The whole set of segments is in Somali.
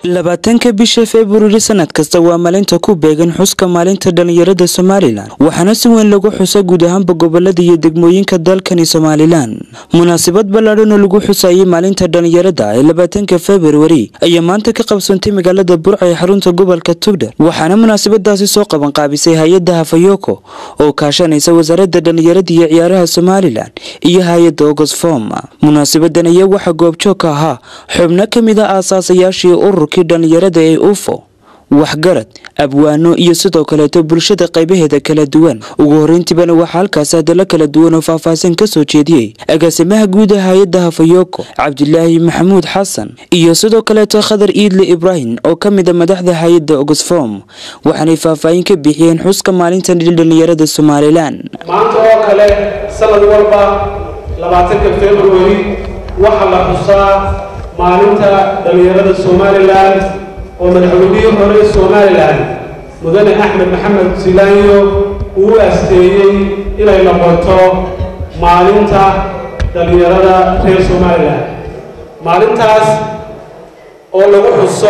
labaatanka bisha februari sanad kasta waa maalinta ku beegan xuska maalinta dhallinyarada somalilan waxaana si weyn lagu xusa guud ahaanba gobolada iyo degmooyinka dalkani somalilan munaasabad ballaadhan oo lagu xusayay maalinta dhallinyarada ee labaatanka februari ayaa maanta ka qabsantay magaalada burca ee xarunta gobolka tugdhar waxaana munaasabadaasi soo qabanqaabisay hay-adda hafayoko oo kaashanaysa wasaaradda dhallinyarada iyo ciyaaraha somalilan iyo hay-adda ogosfom munaasabadan ayaa waxaa goobjoog ka ahaa xubno ka mid a aasaasayaashii ururkii dhallinyarada ee ufo waxgarad abwaano iyo sidoo kaleeto bulshada qaybaheeda kala duwan ugu horreyntiibana waxaa halkaas hadallo kala duwan oo faahfaahsan ka soo jeediyey agaasimaha guuda hay-adda hafayoko cabdilaahi maxamuud xasan iyo sidoo kaleeto khadar iidle ibraahim oo ka mid a madaxda hay-adda ogosfom waxaanay faahfaahin ka bixiyeen xuska maalinta dhallinyarada somalilan maanta oo kale sanad walba labaatanka februari waxaa la xusaa maalinta dhallinyarada somalilan oo madaxweynihii hore somalilan mudane axmed maxamed silaanyo uu asteeyey inay noqoto maalinta dhallinyarada reer somalilan maalintaas oo lagu xuso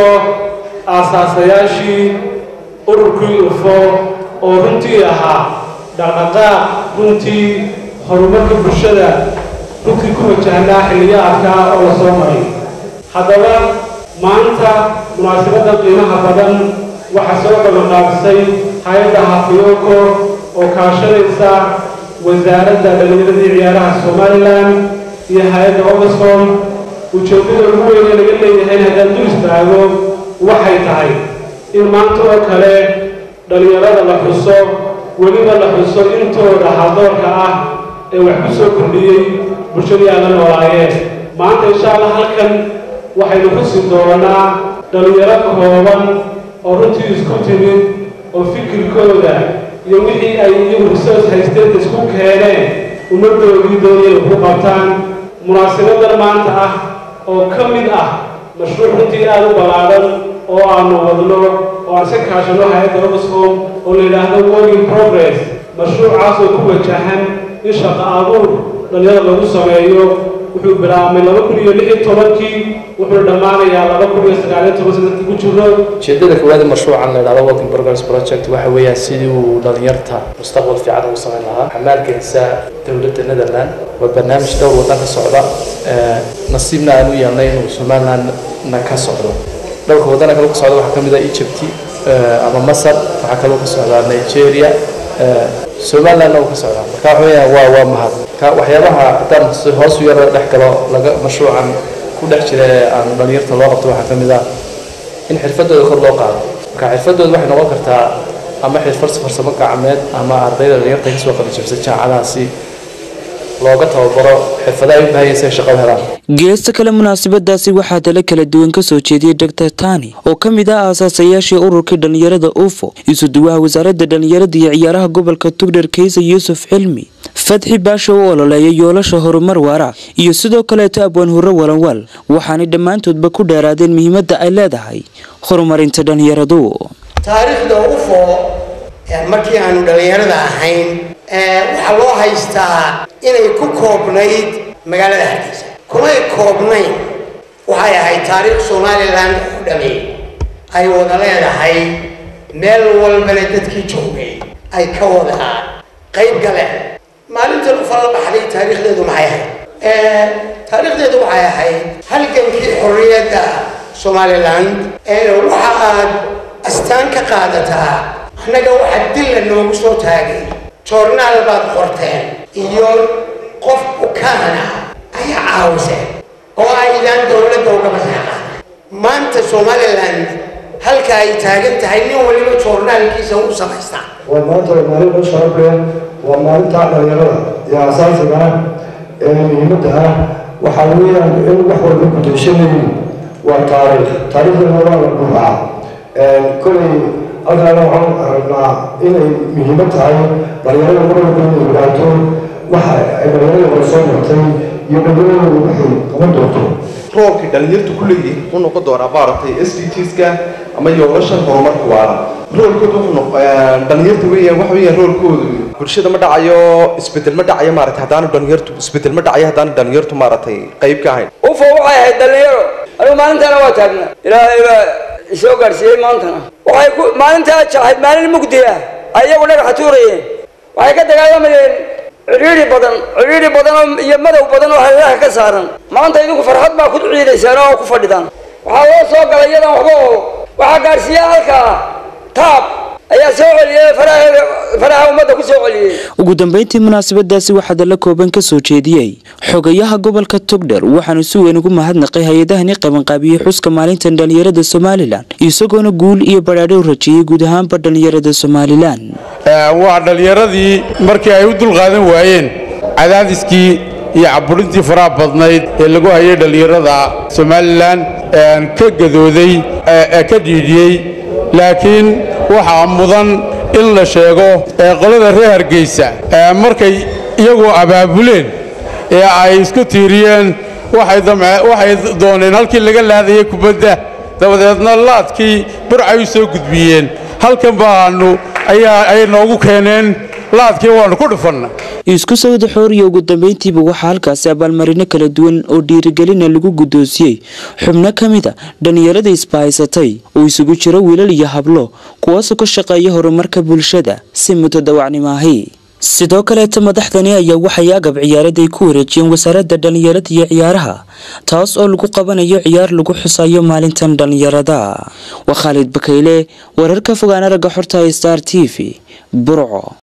aasaasayaashii ururkii ufo oo runtii ahaa dhaqdhaqaaq runtii horumarka bulshada runtii ku wajahnaa xilliyaadkaa oo la soo maray haddaba maanta munaasabadda qiimaha badan waxaa soo qabanqaabisay hay-adda hafiyoko oo kaashanaysa wasaaradda dhallinyaradii ciyaaraha somalilan iyo hay-adda ogasom ujeeddada ugu weyne laga leeyahay in haddaan du istaago waxay tahay in maanta oo kale dhallinyarada la xuso weliba la xuso intooda hadoorka ah ee wax ku soo kordhiyey bulshadii aan la noolaayeen maanta insha allah halkan waxaynu xusi doonaa dhallinyaro kooban oo runtii isku timid oo fikirkooda iyo wixii ay iyagu resource haysteen isku keeneen ummaddoodii doonayay ku qabtaan munaasabadan maanta ah oo ka mid ah mashruuc runtii aada u ballaadhan oo aanu wadno oo aan iska kaashano hay-adda oxfom oo la yidhaahdo working progress mashruucaas oo ku wajahan in shaqo abuur dhallinyarada lagu sameeyo wuxuu bilaabmay laba kun iyo lix iyo tobankii wuxuuna dhammaanayaa laba kun iyo sagaaliyo toban sanadkii ku jiro ujeedada koowaad ee mashruucan la yidhahdo working progress project waxa weeyaan sidii uu dhalinyarta mustaqbal fiican ugu samayn lahaa waxaa maalgelisa dowladda netherland waa barnaamij dhowr waddan ka socda nasiibna aan u yeelnay inuu somalilandna ka socdo dhowrka waddana kale ka socda waxaa ka mid ah egypt ama masar waxaa kaloo ka socdaa nigeria somalilandna uu ka socdaa marka waxa weeyaan waa waa mahad ka waxyaabaha haddaan hoos u yaro dhex galo laga mashruucan ku dhex jira ee aan dhalinyarta loo qabto waxaa ka mid ah in xirfadooda kor loo qaado marka xirfadooda waxay noqon kartaa ama xirfad farsamo gacmeed ama ardayda dhalinyarta kasoo qalijabsan jaamacadahaasi looga tababaro xirfadaha ay u baahan yihiin shaqo helaan geesta kale munaasabadaasi waxaa dalo kala duwan ka soo jeediyey doctor tani oo ka mid ah aasaasayaashii ururkii dhallinyarada ufo isuduwaha wasaaradda dhallinyarada iyo ciyaaraha gobolka tugdhar kaysa yuusuf cilmi fadxi baasha u ololeeya yoolasha horumar waara iyo sidoo kaleeto abwaan hurro walanwaal waxaanay dhammaantoodba ku dheeraadeen muhiimadda ay leedahay horumarinta dhallinyaradu taariikhda ufo markii aanu dhallinyarada ahayn waxaa loo haystaa inay ku koobnayd magaalada hargeysa kumay koobnayn waxay ahayd taariikh somalilan u dhamey ay wada leedahay meel walbana dadkii joogay ay ka wada qayb galeen maalintan ufala baxday taariikhdeedu maxay ahayd taariikhdeedu waxay ahayd halgankii xorriyadda somaliland waxa aad astaan ka qaadataa annaga waxa dilla noogu soo taagay joornaal baad qorteen iyo qof ukaana ayaa caawiseen oo aydaan dowladda uga maseeqaan maanta somaliland halka ay taagan tahay nin waliba joornaalkiisa u samaystaa waa maanta waa maalin oo sharaf leh waa maalinta dhalinyarada iyo asaasiga ah ee muhiimadda ah waxaa weeyaan in wax walba kudayshanayin waa taariikh taariikhdana waa la buuxaa kolay halkaana waxaan aragnaa inay muhiimad tahay dhalinyarada marwalba inay ogaato waxa ay dhalinyarada hore soo martay iyo dhalinyarada waxay qaban doonto roolkay dhalinyartu ku leeyihiin wuxuu noqon doonaa maaragtay s d tska ama yoolashan horumarka waara roolkooda wuxuu dhalinyarta weeyaan waxa weeyaan roolkoodu bulshada ma dhacayo isbedel ma dhacayo maaragtay haddaanu dhalinyartu isbedel ma dhacayo haddaanu dhalinyartu maaragtay qayb ka ahayn ufo waxay ahayd dhalinyaro anigu maalintaana waa taagnaa ilaahay baa soo gaadhsiiyey maantana waxay ku maalintaa ahayd maalin mugdi ah ayagu dhagaxa tuurayeen waxay ka dagaalamayeen cidhiidhi badan cidhiidhi badan oo iyo madow badan oo hareeraha ka saaran maanta idinku farxad baa ku ciidaysaan oo ku fadhidaan waxaa loo soo galay iyadan waxba oo waxaa gaadhsiiya halkaa taab ayaa soo celiyey faraha ummadda ku soo celiyey ugu dambeyntii munaasabadaasi waxaa dalla kooban ka soo jeediyey xogayaha gobolka togdher waxaanu si weyn ugu mahadnaqay hay-adahani qabanqaabiyey xuska maalintan dhallinyarada somalilan isagoona guul iyo badhaadho u rajeeyey guud ahaanba dhallinyarada somalilan waa dhallinyaradii markii ay u dulqaadan waayeen cadaadiskii iyo caburintii faraha badnayd ee lagu hayay dhallinyarada somalilan ka gadooday ee ka dhiidhiyey laakiin waxaa mudan in la sheego ee qolada reer hargeysa markay iyagu abaabuleen ee ay isku tiiriyeen waxay dooneen halkii laga laadayay kubadda dabadeedna laadkii burcay u soo gudbiyeen halkan baanu ayay noogu keeneen laadkii waannu ku dhufannay isku sawda xooriya ugu dambeyntiiba waxaa halkaasi abaalmarino kala duwan oo dhiirigelina lagu guddoonsiyey xubno ka mid a dhallinyarada isbahaysatay oo isugu jiro wiilal iyo hablo kuwaasoo ka shaqeeya horumarka bulshada si mutadawacnimo ahi sidoo kaleeta madaxdani ayaa waxay agab ciyaarad ay ku wareejiyeen wasaaradda dhallinyarada iyo ciyaaraha taas oo lagu qabanayo ciyaar lagu xusayo maalintan dhallinyarada waa khaalid bakayle wararka fogaan aragga xorta star t v burco